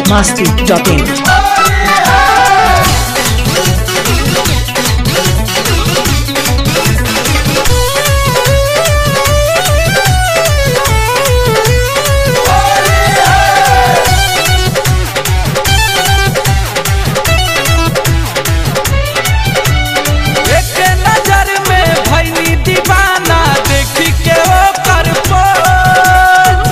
biharmasti.in एक नजर में भैनी दीवाना देखी के ओकर पोज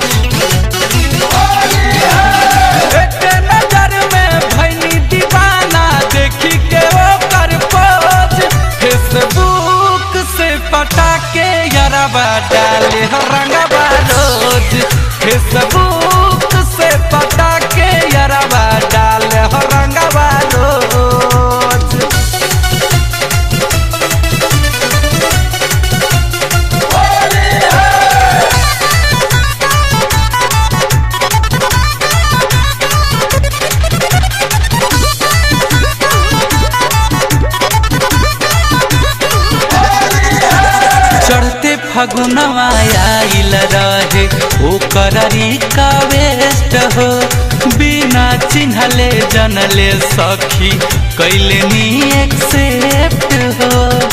एक नजर में भैनी दीवाना देखी के ओकर पोज फेसबुक से पटा के यरबा डाले रंगबा रोज फेसबुक से पटा के यरबा डाले रंगबा रोज चढ़ते फगुनवा आइल रहे ओकर का वेस्ट हो बिना चिन्हले जनले सखी कैले नी एक्सेप्ट हो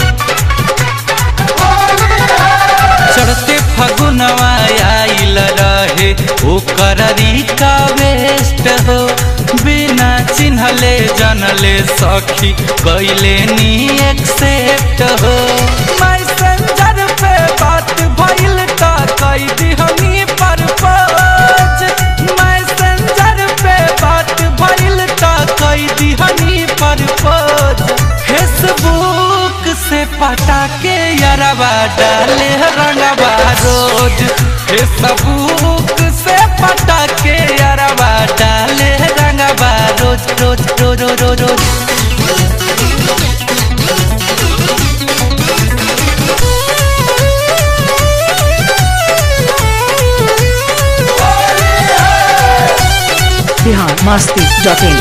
चढ़ते फगुनवा आइल रहे ओकर का वेस्ट हो बिना चिन्हले जनले सखी कैले नी एक्सेप्ट हो मैसेंजर पे बात भइल का कई दिहनी पर पोज मैसेंजर पे बात भइल का कई दिहनी पर पोज फेसबुक से पटा के यरबा डाले रंगबा रोज फेसबुक से पटा के यरबा डाले रंगबा रोज रोज रोज रोज रोज रोज biharmasti.in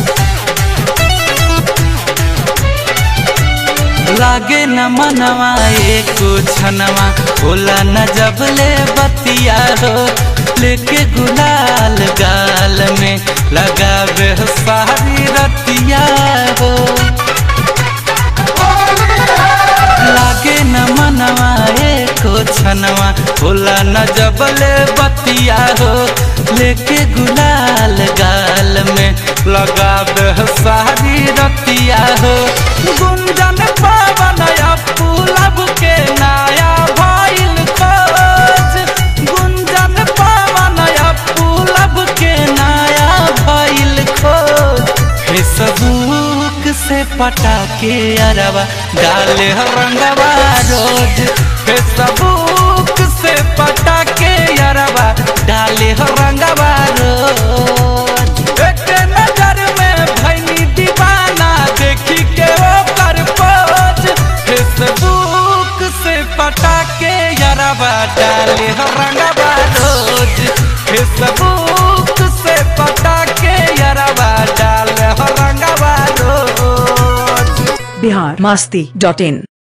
लागे न मनवा एको छनवा होला न जबले बतिया हो लेके गुलाल गाल में लगावे सारी रतिया हो लागे न मनवा एको छनवा होला न जबले बतिया हो लेके गुलाल गाल में लगावे सारी रतिया हो गुंजन पावन अपू लब के नया भइल खोज गुंजन पावन अपू लब के नया भइल खोज फेसबुक से पटा के अरबा डाले रंगवा रोज फेसबुक से पटा के अरबा डाले रंगवा रोज एक नजर में भैनी दीवाना देखी के ओकर पोज फेसबुक से पटा के अरबा डाले रंगवा रोज फेसबुक से पटा के अरबा डाले रंगवा रोज biharmasti.in